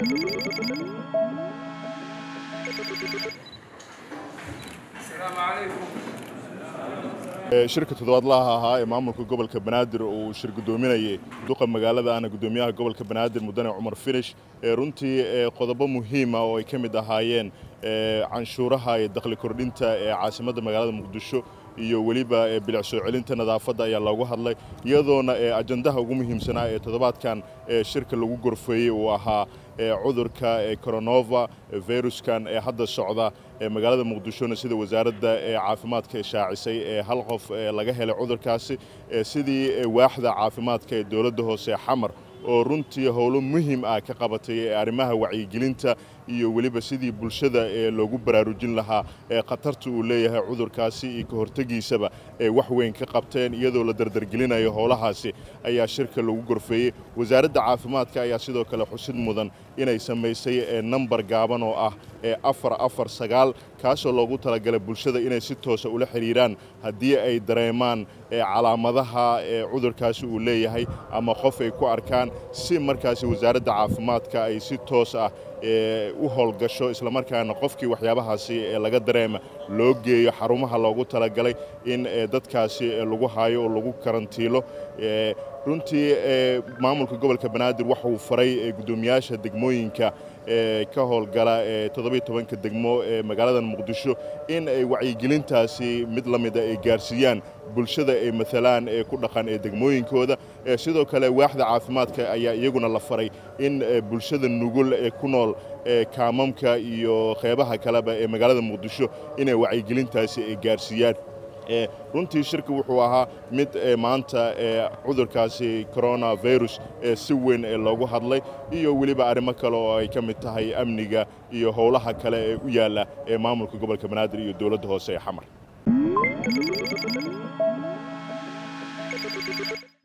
shirka toddobaadlaha ahaa ee maamulka gobolka banaadir uu shir guddoominayay duqa magaalada ana guddoomiyaha gobolka banaadir mudane cumar finish runtii qodobo muhiima oo ay ka mid ahaayeen canshuuraha iyo dakhli kordhinta ee caasimadda magaalada muqdisho iyo weliba bilic soo celinta nadaafadda ayaa loogu hadlay iyadoona ajandaha ugu muhiimsanaa ee toddobaadkan shirka lagu gorfeeyey uu ahaa cudurka coronova viruskan ee hadda socda magaalada muqdishona sida wasaaradda caafimaadka shaacisay ee hal qof laga helay cudurkaasi sidii waaxda caafimaadka ee dowladda hoose xamar oo runtii howlo muhiim ah ka qabatay arrimaha wacyigelinta iyo weliba sidii bulshada loogu baraarujin lahaa khatarta uu leeyahay cudurkaasi iyo ka hortegiisaba wax weyn ka qabteen iyadoo la dardargelinayo howlahaasi ayaa shirka lagu gorfeeyey wasaaradda caafimaadka ayaa sidoo kale xusid mudan inay samaysay nambar gaaban oo ah afar afar sagaal kaasoo loogu talagalay bulshada inay si toosa ula xidhiiraan haddii ay dareemaan calaamadaha cudurkaasi uu leeyahay ama qof ay ku arkaan si markaasi wasaaradda caafimaadka ay si toos ah u howlgasho islamarkaana qofkii waxyaabahaasi laga dareema loo geeyo xarumaha loogu talagalay in dadkaasi lagu haayo oo lagu karantiilo runtii maamulka gobolka banaadir waxauu faray guddoomiyaasha degmooyinka ka howlgala toddobiyo tobanka degmo ee magaalada muqdisho in ay wacyigelintaasi mid la mida ay gaarsiiyaan bulshada ay maalaan ee ku dhaqan ee degmooyinkooda sidoo kale waaxda caafimaadka ayaa iyaguna la faray in bulshada nugul ee ku nool kaamamka iyo qeybaha kaleba ee magaalada muqdisho inay wacyigelintaasi ay gaarsiiyaan runtii shirka wuxuu ahaa mid maanta cudurkaasi coronavirus si weyn loogu hadlay iyo weliba arrimo kale oo ay ka mid tahay amniga iyo howlaha kale ee u yaalla ee maamulka gobolka banaadir iyo dowladda hoose ee xamar